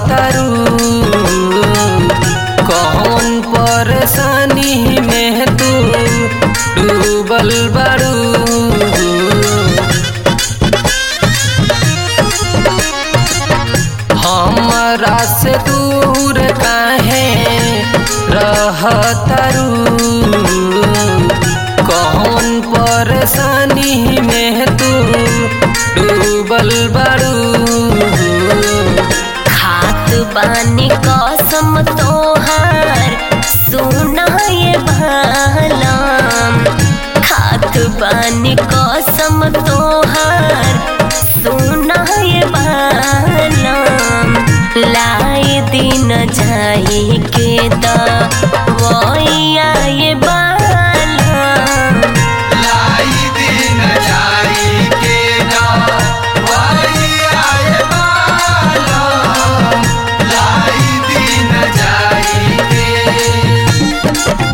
रहतरू कौन परेशानी में तू डूबल बारू हमरा से दूर काहे रहतरू कौन परेशानी में तू डूबल बारू खात बानी कसम तोहार सुना ये भालम खात बानी कसम तोहार सुना ये भालम लाए दिन जाई के दवैया ये बालम लाई दिन जाई के दवाइया ये बालम लाई दिन जाई के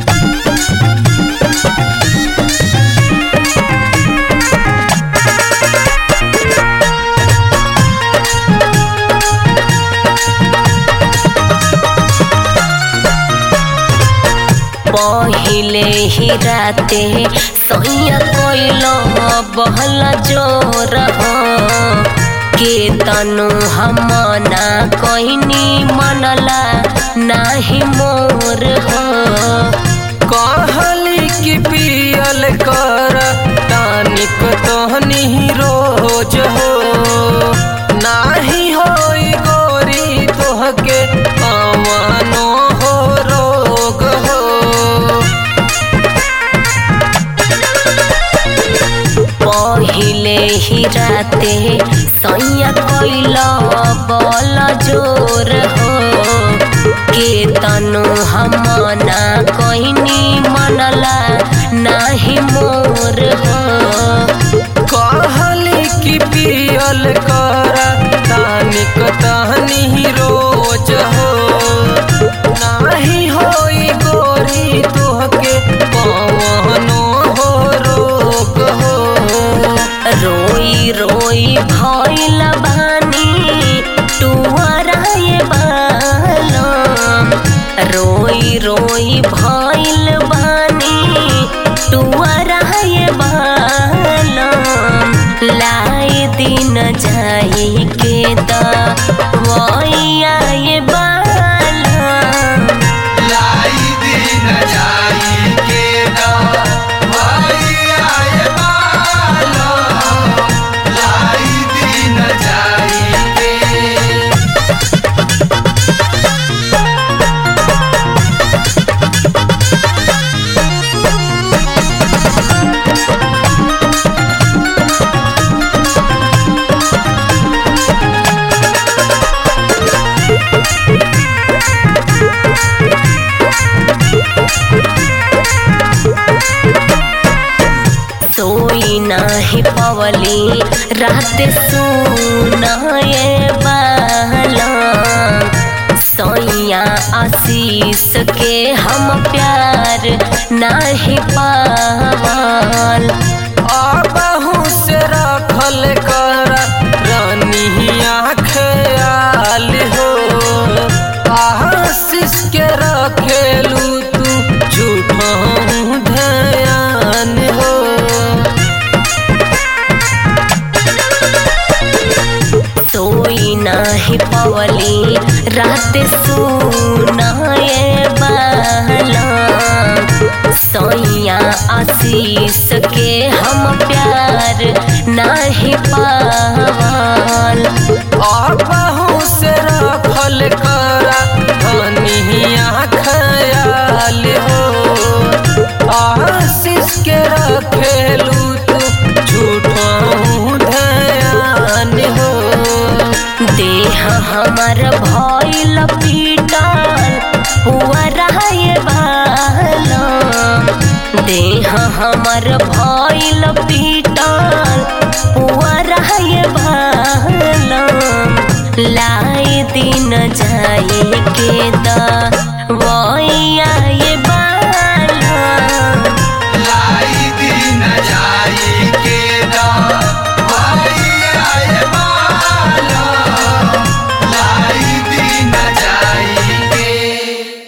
पहिले ही राते सैया कोइलो बहल जोर हो के तनु हम ना कोइनी मनला नाही मोर हो कहली कि पियल कर तानिक तहनी रोज हो नाही होई गोरी तोहके अवनो हो रोग हो पहिले ही राते सैया कोइलो बल जोर हो के तनु हम ना कोइनी मनला नाही मोर हो कहली कि पियल कर तानिक तहनी रोज हो नाही होई गोरी तोहके पवनो हो रोग हो रोई रोई भइल बानी टुवरा ये बालम रोई रोई भइल बानी टुवरा ये बालम लाए दिन जाई के दवैया ये बालम लाई दिन जाई के दवाइया ये बालम लाई दिन जाई के सोई नाही पवली रात सुनाए बाला सैया आशीष के हम प्यार नाही पावल आबहू से रखल कर रानिया ख्याल हो आशीष के रखेलू तू झूठा ध्यान हो सोई नाही पवली रात सुनाए बाला सैया आशीष के हम प्यार नाही पावल आबहू से रखल कर रानिया ख्याल हो आशीष के रखेलू तू झूठा ध्यान हो देह हमर भइल पीटल पुअरा ये बालम देह हमर भइल पीटल पुअरा ये बालम लाए दिन जाए के दा